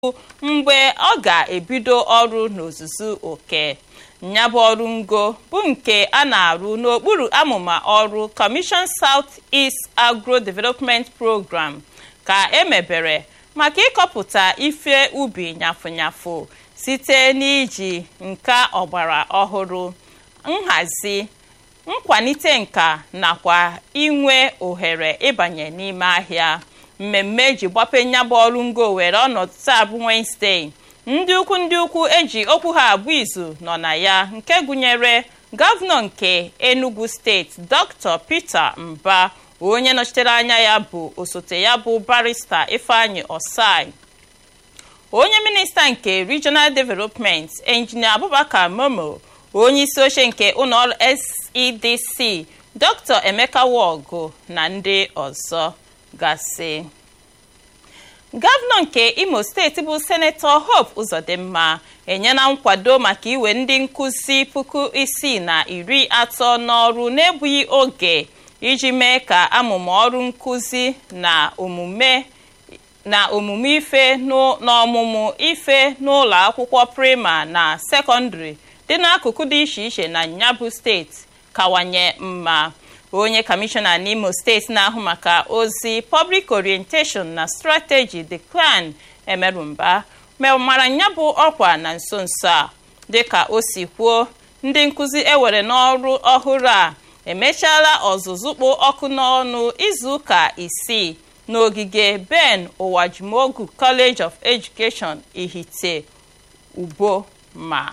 mgbe ọ ga-ebido ọrụ n'ozuzu oke nyabụ ọrụ ngo bụ nke a na-arụ n'okpuru amụma ọrụ Commission South East Agro Development Program ka emebere maka ịkọpụta ife ubi nyafụnyafụ site n'iji nka ọgbara ọhụrụ nhazi nkwalite nka nakwa inwe ohere ịbanye n'ime ahịa mmemme eji gbape nyabụ ọrụ ngo were ọnọdụ taa bụ Wednesday ndị ukwu ndị ukwu eji okwu ha abụ izu nọ na ya nke gụnyere gọvanọ nke Enugu steeti Dr. Peter Mba onye nọchitere anya ya bụ osote ya bụ barista Ifeanyi Osai onye minista nke Regional Development Engineer Abubakar Momo onye isi oche nke ụlọọrụ SEDC Dr. Emeka Wogu na ndị ọzọ gasị gọvanọ nke imo steeti bụ senetọ hope uzodimma enyela nkwado maka iwe ndị nkụzi puku isii na iri atọ n'ọrụ n'egbughị oge iji mee ka amụma ọrụ nkụzi na omume na omume ife n'ọmụmụ ife n'ụlọ akwụkwọ prima na sekọndịrị dị n'akụkụ dị iche iche na nyabụ steeti kawanye mma onye kọmishọna n'imo steeti na-ahụ maka ozi public orientation na strategy Declan Emerumba mara ya bụ ọkwa na nso nso a dịka o si kwuo ndị nkụzi ewere n'ọrụ ọhụrụ a emechaala ọzụzụ kpụ ọkụ n'ọnụ izuụka isii n'ogige Ben Ụwajimogu College of Education Ihite Ubo ma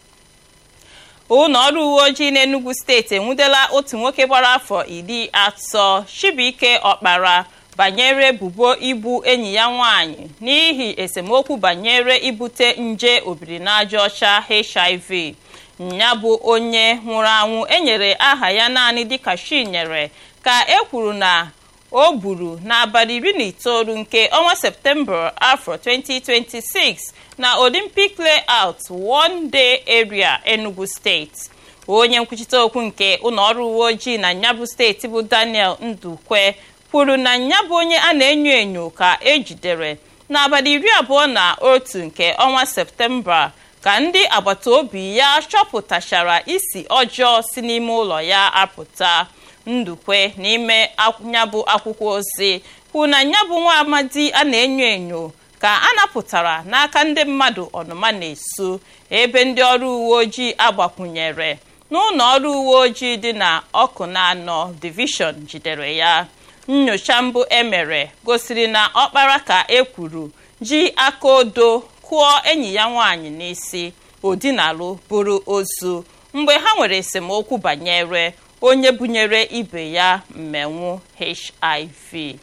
ụlọ ọrụ uwe ojii n'Enugu steeti enwudela otu nwoke gbara afọ iri atọ Chibuike Ọkpara banyere ebubo igbu enyi ya nwanyị n'ihi esemokwu banyere ibute nje obirinaajaọcha HIV ya bụ onye nwụrụ anwụ enyere aha ya naanị dịka Chinyere ka e kwuru na o gburu n'abalị iri na itoolu nke ọnwa septemba afọ 2026 na Olympic Layout One Day Area Enugu steeti onye nkwuchite okwu nke ụlọọrụ uwe ojii na nyabụ steeti bụ Daniel Ndukwe kwuru na nyabụ onye a na-enyo enyo ka ejidere n'abalị iri abụọ na otu nke ọnwa septemba ka ndị agbata obi ya chọpụtachara isi ọjọọ si n'ime ụlọ ya apụta ndukwe n'ime nyabụ akwụkwọ ozi kwuru na nyabụ nwa amadi a na-enyo enyo ka a napụtara n'aka ndị mmadụ ọnụma na-esu ebe ndị ọrụ uwe ojii agbakwunyere n'ụlọ ọrụ uwe ojii dị na ọkụ na anọ divishọn jidere ya nnyocha mbụ emere gosiri na ọkpara ka e kwuru ji aka odo kụọ enyi ya nwaanyị n'isi odinalụ bụrụ ozu mgbe ha nwere esemokwu banyere onye bunyere ibe ya mmenwu HIV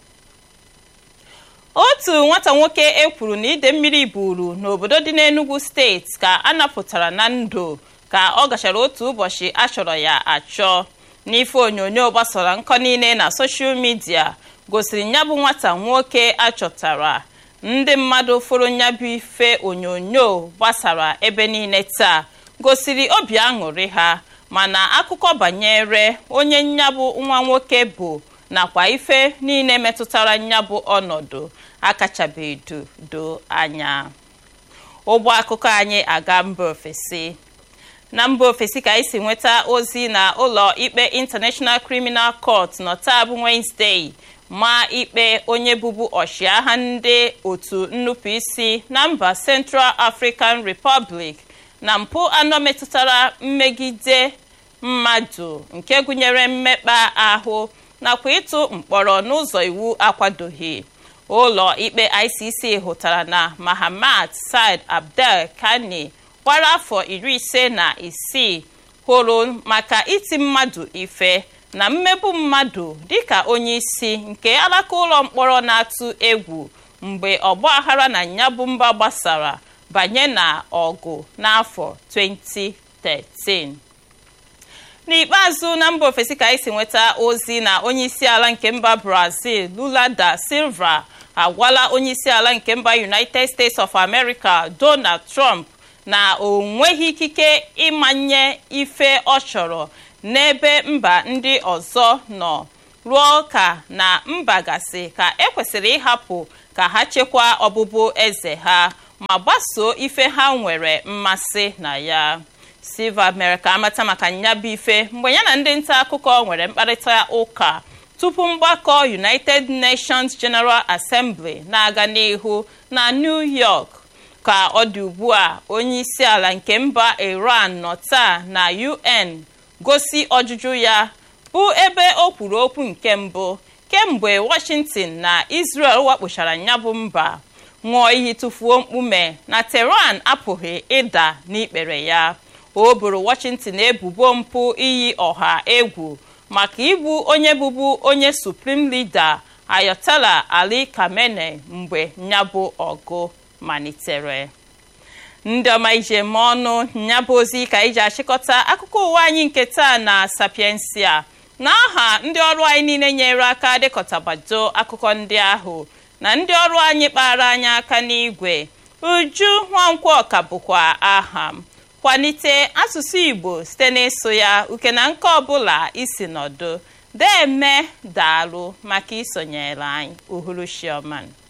otu nwata nwoke ekwuru na ide mmiri buru n'obodo dị n'Enugu steeti ka a napụtara na ndụ ka ọ gachara otu ụbọchị achọrọ ya achọ n'ife onyonyo gbasara nkọ niile na soshal midia gosiri nyabụ nwata nwoke achọtara ndị mmadụ fụrụ nyabụ ife onyonyo gbasara ebe niile taa gosiri obi aṅụrị ha mana akụkọ banyere onye nyabụ nwa nwoke bụ nakwa ife niile metụtara nyabụ ọnọdụ akachabeghị do anya ụgbọ akụkọ anyị aga mba ofesi na mba ofesi ka anyị si nweta ozi na ụlọ ikpe International Criminal Court nọ taa bụ Wednesday ma ikpe onye bụbu ọchịagha ndị otu nnupụisi na mba Central African Republic na mpụ anọ metụtara mmegide mmadụ nke gụnyere mmekpa ahụ nakwa ịtụ mkpọrọ n'ụzọ iwu akwadoghị ụlọ ikpe ICC hụtara na Mahamat Said Abdel Kani gbara afọ iri ise na isii hụrụ maka iti mmadụ ife na mmegbu mmadụ dịka onye isi nke alaka ụlọ mkpọrọ na-atụ egwu mgbe ọgbaghara na nyabụ mba gbasara banye na ọgụ n'afọ 2013 n'ikpeazụ na mba ofesi ka anyị si nweta ozi na onyeisiala nke mba Brazil Lula da Silva agwala onyeisiala nke mba United States of America Donald Trump na o nweghị ikike ịmanye ife ọ chọrọ n'ebe mba ndị ọzọ nọ ruo ka na mba gasị ka ekwesịrị ịhapụ ka ha chekwaa ọbụbụ eze ha ma gbasoo ife ha nwere mmasị na ya silva mere ka amata maka nyabụ ife mgbe ya na ndị nta akụkọ nwere mkparịta ụka tupu mgbakọ united nations general assembly na-aga n'ihu na new york ka ọ dị ugbu a onye isi ala nke mba iran nọ taa na un gosi ọjụjụ ya bụ ebe o kwuru okwu nke mbụ kemgbe washington na israel wakpochara nyabụ mba ṅụọ iyi tụfuo mkpume na tehran apụghị ịda n'ikpere ya o boro washington ebubo mpụ iyi ọha egwu maka ịbụ onye bụbu onye supreme leader ayatollah ali khamenei mgbe nyabụ ọgụ malitere ndị ọma ije ma ọnụ nyabụ ozi ka iji achịkọta akụkọ ụwa anyị nke taa na sapiensia na aha ndị ọrụ anyị niile nyere aka dịkọtabado akụkọ ndị ahụ na ndị ọrụ anyị kpara anyị aka n'igwe uju nwankwọ ka bụkwa aha m kwalite asụsụ igbo site n'ịsụ ya uke na nke ọbụla isi nọdụ deme daalụ maka isonyere anyị uhuruchioma